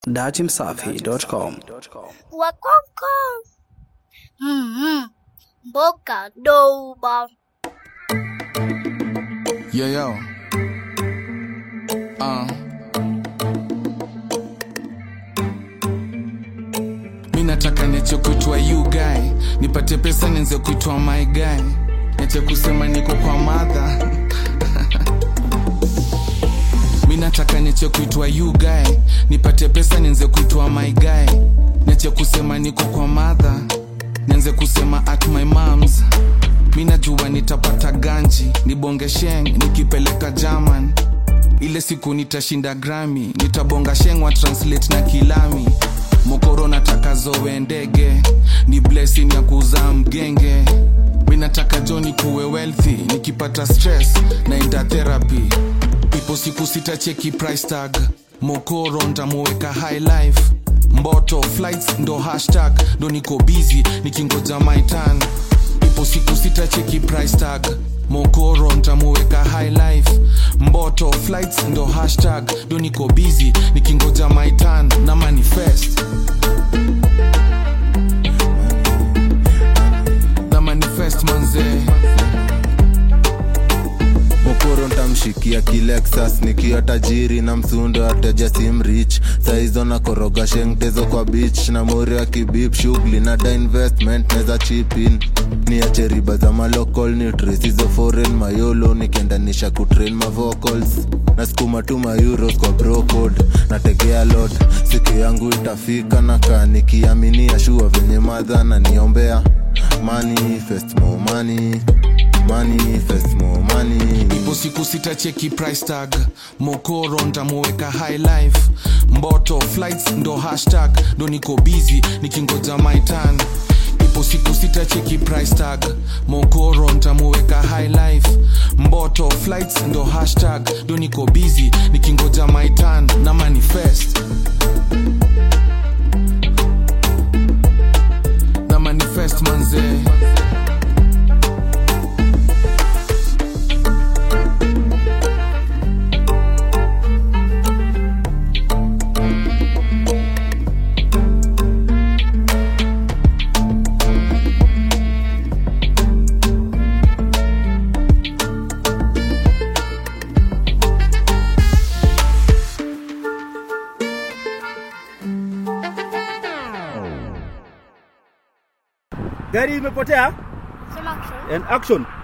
datimsafi.com. Wakoko. Mm-hmm. Mboka douba. Yo, yo. Uh. Mi nataka niache kuitwa you guy, nipate pesa nianze kuitwa my guy, niache kusema niko kwa madha mi nataka niache kuitwa you guy, nipate pesa nianze kuitwa my guy, niache kusema niko kwa madha, nianze kusema at my moms mi najua nitapata ganji nibonge sheng nikipeleka german ile siku nitashinda grami nitabonga sheng wa translate na kilami mokoro nataka zowe ndege ni blessing ya kuzaa mgenge mi nataka joni kuwe wealthy nikipata stress naenda therapy ipo siku sitacheki price tag mokoro ntamuweka high life mboto flights ndo hashtag ndo niko busy nikingoja my turn ipo siku sitacheki price tag mokoro ntamuweka high life mboto flights ndo hashtag ndo niko busy nikingoja my turn na manifest na manifest manzee mokoro ntamshikia kilexas nikiwa tajiri na msundo ateja simrich saizo na koroga shengtezo kwa beach na mori wa kibip shughuli na da investment neza chipin niache riba za malocal nutris hizo foreign mayolo nikiendanisha kutrain mavocals nasukuma tu mayuros kwa brocode nategea lot siku yangu itafika na kaa nikiaminia shua venye madha na niombea manifest more money manifest more money ipo siku sitacheki price tag mokoro ntamuweka high life mboto flights ndo hashtag ndo niko busy nikingoja my turn ipo siku sitacheki price tag mokoro ntamuweka high life mboto flights ndo hashtag ndo niko busy nikingoja my turn na manifest na manifest manzee gari imepotea Sema action. and action